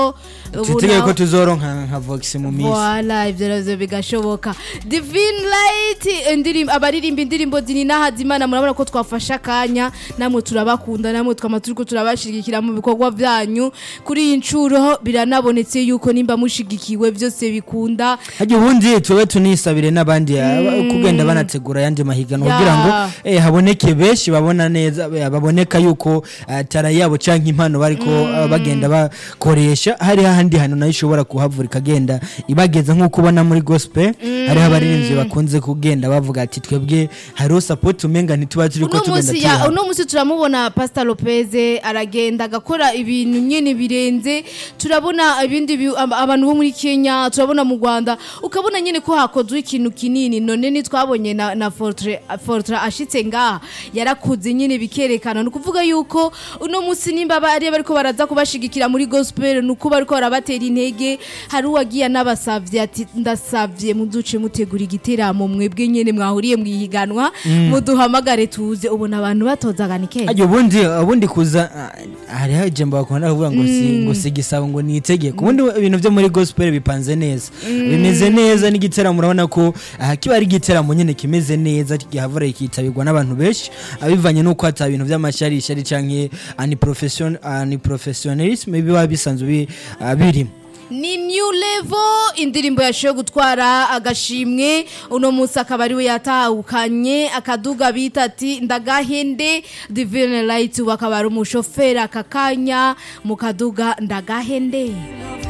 tutegeye ko tuzoronka nka vox mu minsi Voila, ivyo navyo bigashoboka divine light indirimbo abaririmba indirimbo zinina hazimana murabona ko twafashe akanya namwe turabakunda namwe twama turiko turabashigikira mu bikorwa vyanyu kuri iyi ncuro biranabonetse yuko nimba mushigikiwe vyose bikunda hajya ubundi tuwe tunisabire n'abandi aba- kugenda banategura ayandi mahiganwa Ya. kugira ngo eh, haboneke benshi babona neza eh, baboneka yuko eh, tara yabo canke impano bariko eh, bagenda bakoresha hari hahandi hantu nayo ishobora kuhavura ikagenda ibageza nk'uko ubona muri gospel hariho abaririmbyi bakunze kugenda bavuga ati twebwe hariho support umenga ntituba turiko uno tugenda musi ya tuyiha uno musi turamubona Pastor Lopez aragenda agakora ibintu nyene birenze turabona ibindi bi- ab- abantu bo muri Kenya turabona mu Rwanda ukabona nyene ko hakozwe ikintu kinini none ni twabonye na, na Fortre Fortre ashitse ngaha yarakuze nyene bikerekana no kuvuga yuko uno musi nimba bari bariko baraza kubashigikira muri gospel nuko bariko barabatera intege hari uwagiye anabasavye ati ndasavye muduce mutegura igiteramo mwebwe nyene mwahuriye mwihiganwa muduhamagare tuze ubona abantu batozagana ikenge Ajya ubundi ubundi kuza ah, hariho ijambo bakunda kuvuga ngo si ngo si igisabo ngo ni itegeko ubundi ibintu byo muri gospel bipanze neza bimeze neza n'igiteramo urabona ko aha kiba ari igiteramo nyine kimeze neza gihavura kitabirwa n'abantu benshi abivanye n'uko hata ibintu by'amashyarishari canke ani profession ani professionalism biba bisanzwe bi- ah, birimo ni new level indirimbo yashoboye gutwara agashimwe uno munsi akaba ariwe yatahukanye akaduga bita ati ndagahende divine light ubu akaba ari umushoferi aka kanya mu kaduga ndagahende